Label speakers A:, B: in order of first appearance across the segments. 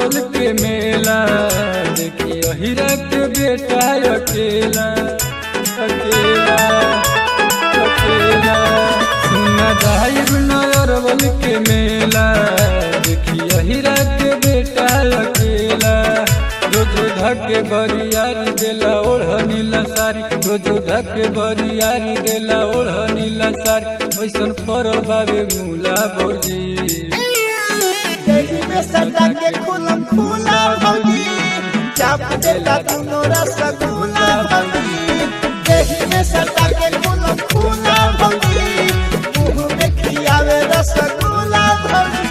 A: अरवल के मेला देखी अहिरा के बेटा अकेला अकेला अकेला सुना जाहिर न अरवल के मेला देखी अहिरा के बेटा अकेला रोज धके बरियारी देला ओढ़ नीला सारी रोज धके बरियारी देला ओढ़ नीला सारी वैसन पर बाबे मूला भौजी
B: देही में सदा के खुलम खुला भौजी चाप देता दुनो रसगुल्ला भौजी देही में सदा के खुलम खुला भौजी मुंह में खियावे रसगुल्ला भौजी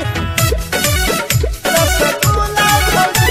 B: रसगुल्ला भौजी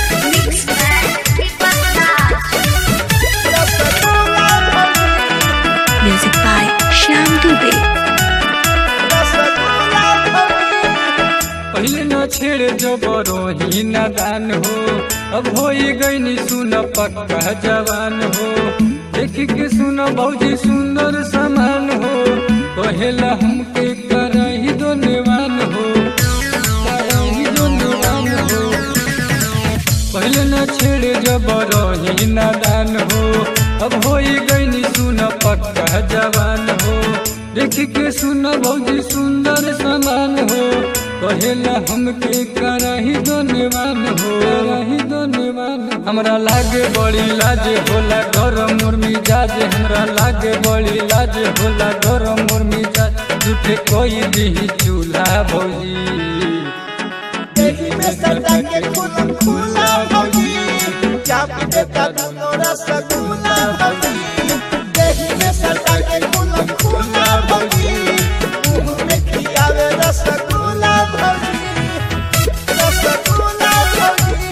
B: रसगुल्ला भौजी
C: Music by Shyam Dubey.
B: Rasgulla भौजी
A: पहले न छेड़ जबरो ही नादान हो अब हो गई सुन पक्का जवान हो देख के सुन भौजी सुंदर समान हो कहेला हमके करही दो नेवान हो करही दो नेवान हो पहले न छेड़ जबरो ही नादान हो अब हो गई सुन पक्का जवान हो देख के सुन भौजी सुंदर समान हो कहेला हमके करही धन्यवान हो करही धन्यवान हमरा लागे बड़ी लाज होला घर मोर मिजाज हमरा लागे बड़ी लाज होला घर मोर मिजाज झूठे कोई दी चूल्हा भौजी
B: देही में सदा के खुलम खुला भौजी चाप देता दुनो रसगुल्ला भौजी देही में सदा के खुलम खुला भौजी मुंह में खियावे रसगुल्ला भौजी रसगुल्ला भौजी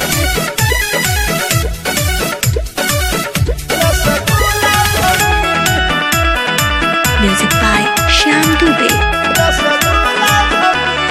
B: रसगुल्ला भौजी
C: Music by Shyam Dubey.
B: Rasgulla भौजी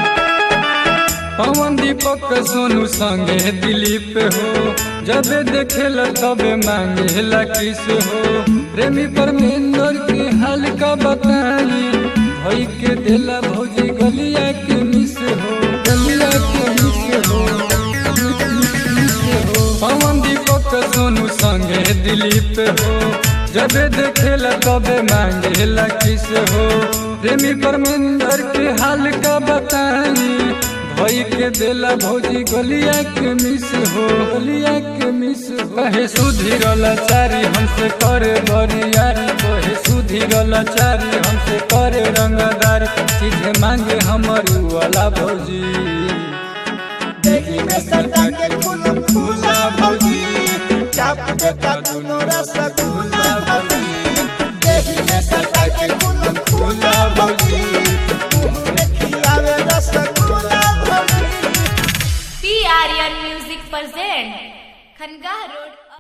A: पवन दीपक सोनू संगे दिलीप हो जब देखेला तबे मांगेला किस हो प्रेमी परमेंद्र के हाल का बताई भई के देला भौजी गलिया के मिस हो गलिया के मिस हो मिस हो पवन दीपक सोनू संगे दिलीप हो जब देखेला तबे मांगेला किस हो प्रेमी परमेंद्र के हाल का बताई भई के देला भौजी गलिया के मिस हो गलिया के मिस हो कहे सुधीरल चारी हमसे करे बरियारी कहे सुधीरल चारी हमसे करे रंगदारी चीज मांगे हमर वाला भौजी
B: देही में सदा के खुलम खुला भौजी चाप देता दुनो रसगुल्ला भौजी देही में सदा के खुलम खुला भौजी मुंह में खियावे रसगुल्ला भौजी
D: P Aryan music present Khangah road